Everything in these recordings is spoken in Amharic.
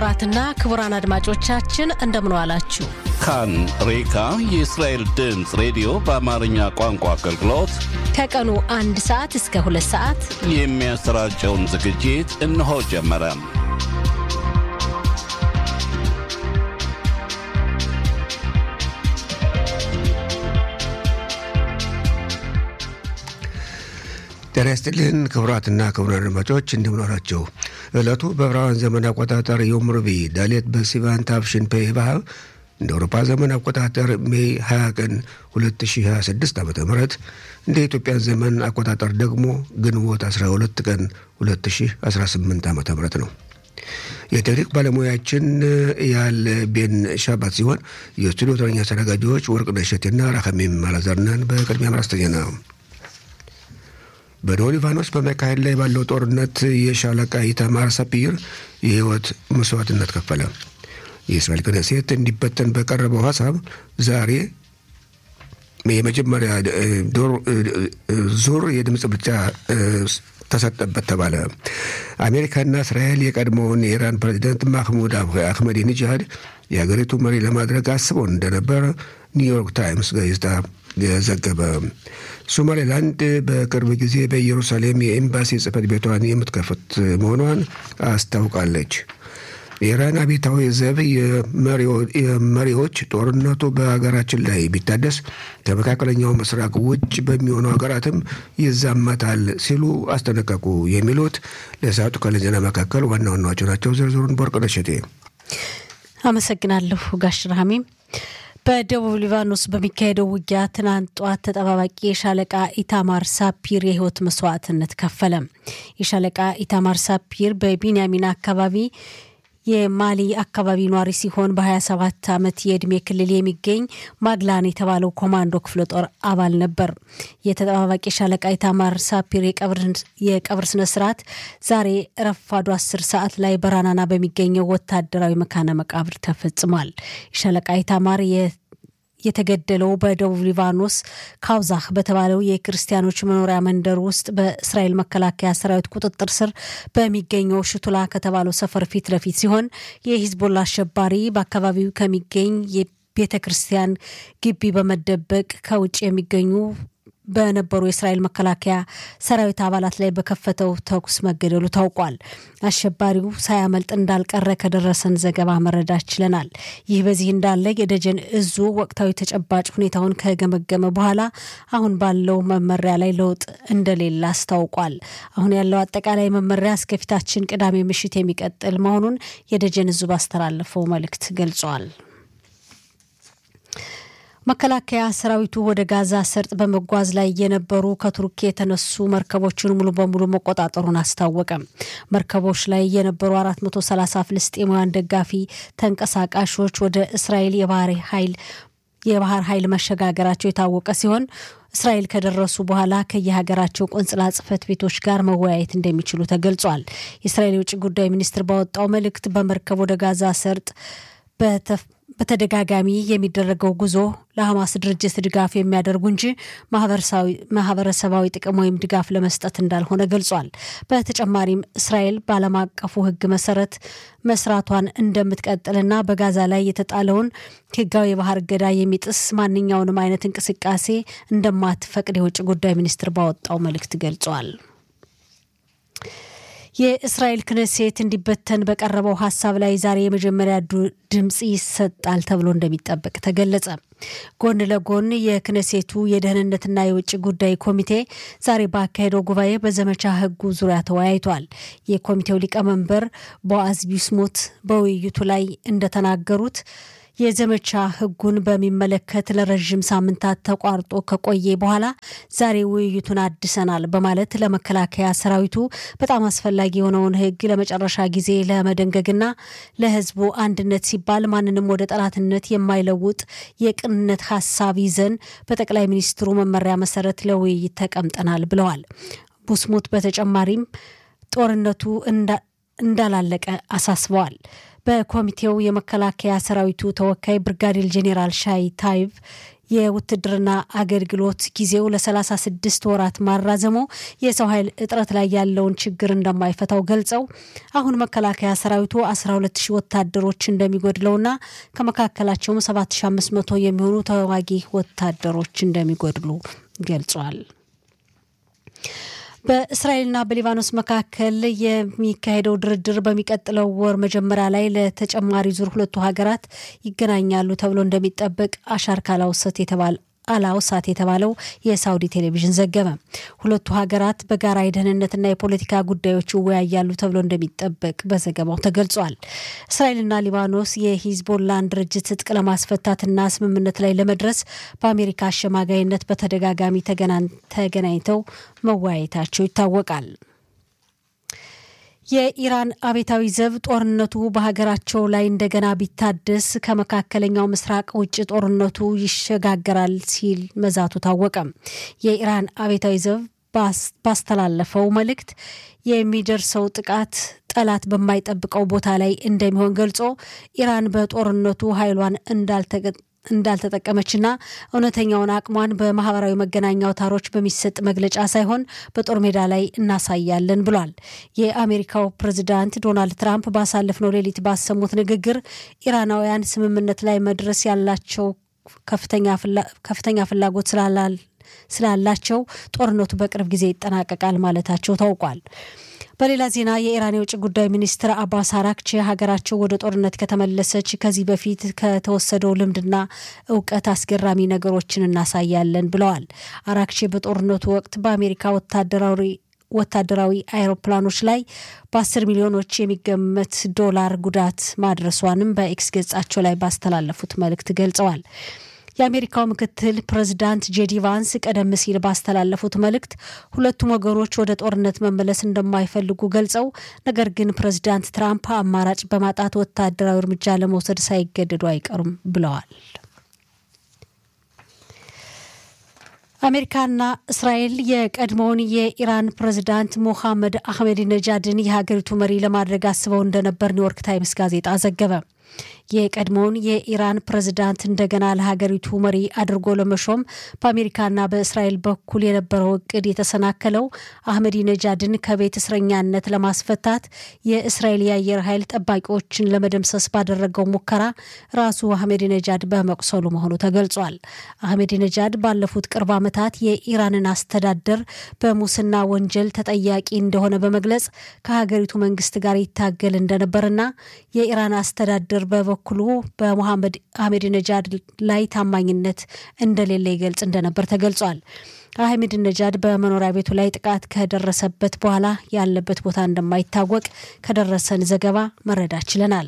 ክቡራትና ክቡራን አድማጮቻችን እንደምን ዋላችሁ። ካን ሬካ የእስራኤል ድምፅ ሬዲዮ በአማርኛ ቋንቋ አገልግሎት ከቀኑ አንድ ሰዓት እስከ ሁለት ሰዓት የሚያሰራጨውን ዝግጅት እነሆ ጀመረ። ጤና ይስጥልን ክቡራትና ክቡራን አድማጮች እንደምን ዋላችሁ። ዕለቱ በዕብራውያን ዘመን አቆጣጠር ዮም ረቡዕ ዳሌት በሲቫን ታፍሽን ፔ ባህ እንደ አውሮፓ ዘመን አቆጣጠር ሜይ 20 ቀን 2026 ዓ ም እንደ ኢትዮጵያን ዘመን አቆጣጠር ደግሞ ግንቦት 12 ቀን 2018 ዓ ም ነው። የቴክኒክ ባለሙያችን ያለ ቤን ሻባት ሲሆን የስቱዲዮ ተረኛ አስተናጋጆች ወርቅነሽ እሸቴና ራከሜም አላዛርነን። በቅድሚያ ማራስተኛ ነው። በደቡብ ሊባኖስ በመካሄድ ላይ ባለው ጦርነት የሻለቃ ኢታማር ሳፒር የህይወት መስዋዕትነት ከፈለ። የእስራኤል ክነሴት እንዲበተን በቀረበው ሀሳብ ዛሬ የመጀመሪያ ዙር የድምፅ ብልጫ ተሰጠበት ተባለ። አሜሪካና እስራኤል የቀድሞውን የኢራን ፕሬዚደንት ማህሙድ አህመዲ ኒጃድ የሀገሪቱ መሪ ለማድረግ አስበው እንደነበር ኒውዮርክ ታይምስ ጋዜጣ ዘገበ። ሶማሌላንድ በቅርብ ጊዜ በኢየሩሳሌም የኤምባሲ ጽህፈት ቤቷን የምትከፍት መሆኗን አስታውቃለች። የኢራን አብዮታዊ ዘብ የመሪዎች ጦርነቱ በሀገራችን ላይ ቢታደስ ከመካከለኛው ምስራቅ ውጭ በሚሆኑ ሀገራትም ይዛመታል ሲሉ አስጠነቀቁ። የሚሉት ለሰዓቱ ካለን ዜና መካከል ዋና ዋናዎቹ ናቸው። ዝርዝሩን በወርቅነሽ እሸቴ አመሰግናለሁ። ጋሽ ራሃሚም በደቡብ ሊባኖስ በሚካሄደው ውጊያ ትናንት ጧት ተጠባባቂ የሻለቃ ኢታማር ሳፒር የህይወት መስዋዕትነት ከፈለ። የሻለቃ ኢታማር ሳፒር በቢንያሚን አካባቢ የማሊ አካባቢ ኗሪ ሲሆን በ27 ዓመት የዕድሜ ክልል የሚገኝ ማግላን የተባለው ኮማንዶ ክፍለ ጦር አባል ነበር። የተጠባባቂ ሻለቃ ኢታማር ሳፒር የቀብር ስነ ስርዓት ዛሬ ረፋዱ 10 ሰዓት ላይ በራናና በሚገኘው ወታደራዊ መካነ መቃብር ተፈጽሟል። የሻለቃ ኢታማር የተገደለው በደቡብ ሊባኖስ ካውዛህ በተባለው የክርስቲያኖች መኖሪያ መንደር ውስጥ በእስራኤል መከላከያ ሰራዊት ቁጥጥር ስር በሚገኘው ሽቱላ ከተባለው ሰፈር ፊት ለፊት ሲሆን የሂዝቦላ አሸባሪ በአካባቢው ከሚገኝ የቤተ ክርስቲያን ግቢ በመደበቅ ከውጭ የሚገኙ በነበሩ የእስራኤል መከላከያ ሰራዊት አባላት ላይ በከፈተው ተኩስ መገደሉ ታውቋል። አሸባሪው ሳያመልጥ እንዳልቀረ ከደረሰን ዘገባ መረዳት ችለናል። ይህ በዚህ እንዳለ የደጀን እዙ ወቅታዊ ተጨባጭ ሁኔታውን ከገመገመ በኋላ አሁን ባለው መመሪያ ላይ ለውጥ እንደሌለ አስታውቋል። አሁን ያለው አጠቃላይ መመሪያ እስከፊታችን ቅዳሜ ምሽት የሚቀጥል መሆኑን የደጀን እዙ ባስተላለፈው መልእክት ገልጿል። መከላከያ ሰራዊቱ ወደ ጋዛ ሰርጥ በመጓዝ ላይ የነበሩ ከቱርክ የተነሱ መርከቦችን ሙሉ በሙሉ መቆጣጠሩን አስታወቀ። መርከቦች ላይ የነበሩ 430 ፍልስጤማውያን ደጋፊ ተንቀሳቃሾች ወደ እስራኤል የባህር ኃይል የባህር ኃይል መሸጋገራቸው የታወቀ ሲሆን እስራኤል ከደረሱ በኋላ ከየሀገራቸው ቆንጽላ ጽሕፈት ቤቶች ጋር መወያየት እንደሚችሉ ተገልጿል። የእስራኤል የውጭ ጉዳይ ሚኒስትር ባወጣው መልእክት በመርከብ ወደ ጋዛ ሰርጥ በተደጋጋሚ የሚደረገው ጉዞ ለሐማስ ድርጅት ድጋፍ የሚያደርጉ እንጂ ማህበረሰባዊ ጥቅም ወይም ድጋፍ ለመስጠት እንዳልሆነ ገልጿል። በተጨማሪም እስራኤል በዓለም አቀፉ ሕግ መሰረት መስራቷን እንደምትቀጥልና በጋዛ ላይ የተጣለውን ሕጋዊ የባህር እገዳ የሚጥስ ማንኛውንም አይነት እንቅስቃሴ እንደማትፈቅድ የውጭ ጉዳይ ሚኒስትር ባወጣው መልእክት ገልጿል። የእስራኤል ክነሴት እንዲበተን በቀረበው ሀሳብ ላይ ዛሬ የመጀመሪያ ድምፅ ይሰጣል ተብሎ እንደሚጠበቅ ተገለጸ። ጎን ለጎን የክነሴቱ የደህንነትና የውጭ ጉዳይ ኮሚቴ ዛሬ ባካሄደው ጉባኤ በዘመቻ ህጉ ዙሪያ ተወያይቷል። የኮሚቴው ሊቀመንበር ቦአዝ ቢስሙት በውይይቱ ላይ እንደተናገሩት የዘመቻ ህጉን በሚመለከት ለረዥም ሳምንታት ተቋርጦ ከቆየ በኋላ ዛሬ ውይይቱን አድሰናል በማለት ለመከላከያ ሰራዊቱ በጣም አስፈላጊ የሆነውን ህግ ለመጨረሻ ጊዜ ለመደንገግና ለህዝቡ አንድነት ሲባል ማንንም ወደ ጠላትነት የማይለውጥ የቅንነት ሀሳብ ይዘን በጠቅላይ ሚኒስትሩ መመሪያ መሰረት ለውይይት ተቀምጠናል ብለዋል። ቡስሙት በተጨማሪም ጦርነቱ እንዳላለቀ አሳስበዋል። በኮሚቴው የመከላከያ ሰራዊቱ ተወካይ ብርጋዴር ጄኔራል ሻይ ታይቭ የውትድርና አገልግሎት ጊዜው ለ36 ወራት ማራዘሙ የሰው ኃይል እጥረት ላይ ያለውን ችግር እንደማይፈታው ገልጸው አሁን መከላከያ ሰራዊቱ 12 ሺህ ወታደሮች እንደሚጎድለውና ከመካከላቸውም 7500 የሚሆኑ ተዋጊ ወታደሮች እንደሚጎድሉ ገልጿል። በእስራኤልና በሊባኖስ መካከል የሚካሄደው ድርድር በሚቀጥለው ወር መጀመሪያ ላይ ለተጨማሪ ዙር ሁለቱ ሀገራት ይገናኛሉ ተብሎ እንደሚጠበቅ አሻር ካላውሰት የተባለ አላውሳት የተባለው የሳውዲ ቴሌቪዥን ዘገበ። ሁለቱ ሀገራት በጋራ የደህንነትና የፖለቲካ ጉዳዮች ይወያያሉ ተብሎ እንደሚጠበቅ በዘገባው ተገልጿል። እስራኤልና ሊባኖስ የሂዝቦላን ድርጅት ትጥቅ ለማስፈታትና ስምምነት ላይ ለመድረስ በአሜሪካ አሸማጋይነት በተደጋጋሚ ተገናኝተው መወያየታቸው ይታወቃል። የኢራን አቤታዊ ዘብ ጦርነቱ በሀገራቸው ላይ እንደገና ቢታደስ ከመካከለኛው ምስራቅ ውጭ ጦርነቱ ይሸጋገራል ሲል መዛቱ ታወቀ። የኢራን አቤታዊ ዘብ ባስተላለፈው መልእክት የሚደርሰው ጥቃት ጠላት በማይጠብቀው ቦታ ላይ እንደሚሆን ገልጾ ኢራን በጦርነቱ ኃይሏን እንዳልተጠቀመችና እውነተኛውን አቅሟን በማህበራዊ መገናኛ አውታሮች በሚሰጥ መግለጫ ሳይሆን በጦር ሜዳ ላይ እናሳያለን ብሏል። የአሜሪካው ፕሬዚዳንት ዶናልድ ትራምፕ ባሳለፍነው ሌሊት ባሰሙት ንግግር ኢራናውያን ስምምነት ላይ መድረስ ያላቸው ከፍተኛ ፍላጎት ስላላቸው ጦርነቱ በቅርብ ጊዜ ይጠናቀቃል ማለታቸው ታውቋል። በሌላ ዜና የኢራን የውጭ ጉዳይ ሚኒስትር አባስ አራክቺ ሀገራቸው ወደ ጦርነት ከተመለሰች ከዚህ በፊት ከተወሰደው ልምድና እውቀት አስገራሚ ነገሮችን እናሳያለን ብለዋል። አራክቺ በጦርነቱ ወቅት በአሜሪካ ወታደራዊ ወታደራዊ አይሮፕላኖች ላይ በአስር ሚሊዮኖች የሚገመት ዶላር ጉዳት ማድረሷንም በኤክስ ገጻቸው ላይ ባስተላለፉት መልእክት ገልጸዋል። የአሜሪካው ምክትል ፕሬዚዳንት ጄዲ ቫንስ ቀደም ሲል ባስተላለፉት መልእክት ሁለቱም ወገኖች ወደ ጦርነት መመለስ እንደማይፈልጉ ገልጸው ነገር ግን ፕሬዚዳንት ትራምፕ አማራጭ በማጣት ወታደራዊ እርምጃ ለመውሰድ ሳይገደዱ አይቀሩም ብለዋል። አሜሪካና እስራኤል የቀድሞውን የኢራን ፕሬዚዳንት ሞሐመድ አህመድ ነጃድን የሀገሪቱ መሪ ለማድረግ አስበው እንደነበር ኒውዮርክ ታይምስ ጋዜጣ ዘገበ። የቀድሞውን የኢራን ፕሬዝዳንት እንደገና ለሀገሪቱ መሪ አድርጎ ለመሾም በአሜሪካና በእስራኤል በኩል የነበረው እቅድ የተሰናከለው አህመዲ ነጃድን ከቤት እስረኛነት ለማስፈታት የእስራኤል የአየር ኃይል ጠባቂዎችን ለመደምሰስ ባደረገው ሙከራ ራሱ አህመዲ ነጃድ በመቁሰሉ መሆኑ ተገልጿል። አህመዲ ነጃድ ባለፉት ቅርብ ዓመታት የኢራንን አስተዳደር በሙስና ወንጀል ተጠያቂ እንደሆነ በመግለጽ ከሀገሪቱ መንግስት ጋር ይታገል እንደነበርና የኢራን አስተዳደር በበኩሉ በሞሐመድ አህመድ ነጃድ ላይ ታማኝነት እንደሌለ ይገልጽ እንደነበር ተገልጿል። አህመድ ነጃድ በመኖሪያ ቤቱ ላይ ጥቃት ከደረሰበት በኋላ ያለበት ቦታ እንደማይታወቅ ከደረሰን ዘገባ መረዳት ችለናል።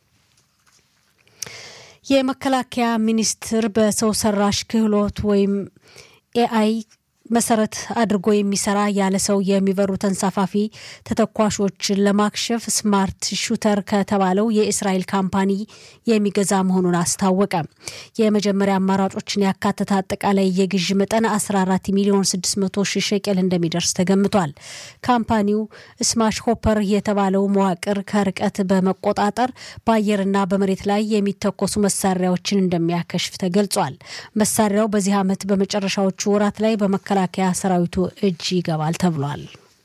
የመከላከያ ሚኒስቴር በሰው ሰራሽ ክህሎት ወይም ኤአይ መሰረት አድርጎ የሚሰራ ያለ ሰው የሚበሩ ተንሳፋፊ ተተኳሾችን ለማክሸፍ ስማርት ሹተር ከተባለው የእስራኤል ካምፓኒ የሚገዛ መሆኑን አስታወቀ። የመጀመሪያ አማራጮችን ያካተተ አጠቃላይ የግዥ መጠን 14 ሚሊዮን 600 ሺህ ሸቄል እንደሚደርስ ተገምቷል። ካምፓኒው ስማሽ ሆፐር የተባለው መዋቅር ከርቀት በመቆጣጠር በአየርና በመሬት ላይ የሚተኮሱ መሳሪያዎችን እንደሚያከሽፍ ተገልጿል። መሳሪያው በዚህ ዓመት በመጨረሻዎቹ ወራት ላይ በመከ መከላከያ ሰራዊቱ እጅ ይገባል ተብሏል።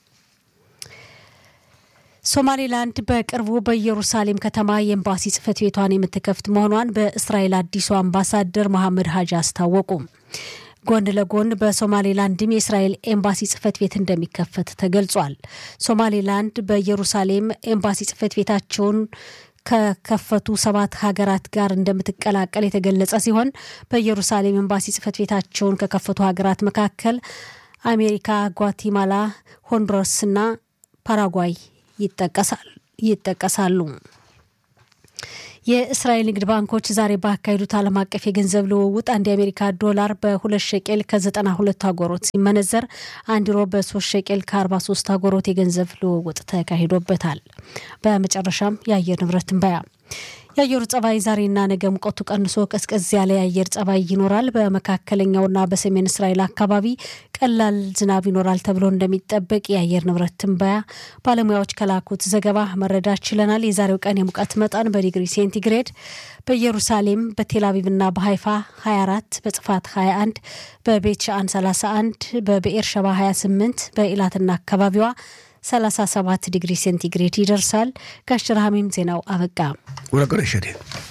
ሶማሌላንድ በቅርቡ በኢየሩሳሌም ከተማ የኤምባሲ ጽህፈት ቤቷን የምትከፍት መሆኗን በእስራኤል አዲሱ አምባሳደር መሐመድ ሀጂ አስታወቁ። ጎን ለጎን በሶማሌላንድም የእስራኤል ኤምባሲ ጽህፈት ቤት እንደሚከፈት ተገልጿል። ሶማሌላንድ በኢየሩሳሌም ኤምባሲ ጽህፈት ቤታቸውን ከከፈቱ ሰባት ሀገራት ጋር እንደምትቀላቀል የተገለጸ ሲሆን በኢየሩሳሌም ኤምባሲ ጽህፈት ቤታቸውን ከከፈቱ ሀገራት መካከል አሜሪካ፣ ጓቲማላ፣ ሆንዱራስና ፓራጓይ ይጠቀሳሉ። የእስራኤል ንግድ ባንኮች ዛሬ ባካሄዱት ዓለም አቀፍ የገንዘብ ልውውጥ አንድ የአሜሪካ ዶላር በሁለት ሸቄል ከዘጠና ሁለት አጎሮት ሲመነዘር አንድ ዩሮ በሶስት ሸቄል ከአርባ ሶስት አጎሮት የገንዘብ ልውውጥ ተካሂዶበታል። በመጨረሻም የአየር ንብረት ትንበያ የአየሩ ጸባይ ዛሬና ነገ ሙቀቱ ቀንሶ ቀዝቀዝ ያለ የአየር ጸባይ ይኖራል። በመካከለኛውና በሰሜን እስራኤል አካባቢ ቀላል ዝናብ ይኖራል ተብሎ እንደሚጠበቅ የአየር ንብረት ትንበያ ባለሙያዎች ከላኩት ዘገባ መረዳት ችለናል። የዛሬው ቀን የሙቀት መጠን በዲግሪ ሴንቲግሬድ በኢየሩሳሌም በቴልአቪቭና በሀይፋ 24፣ በጽፋት 21፣ በቤት ሻአን 31፣ በብኤር ሸባ 28፣ በኢላትና አካባቢዋ 37 ዲግሪ ሴንቲግሬድ ይደርሳል። ጋሽ ረሃሚም ዜናው አበቃ። ወረቀነሸቴ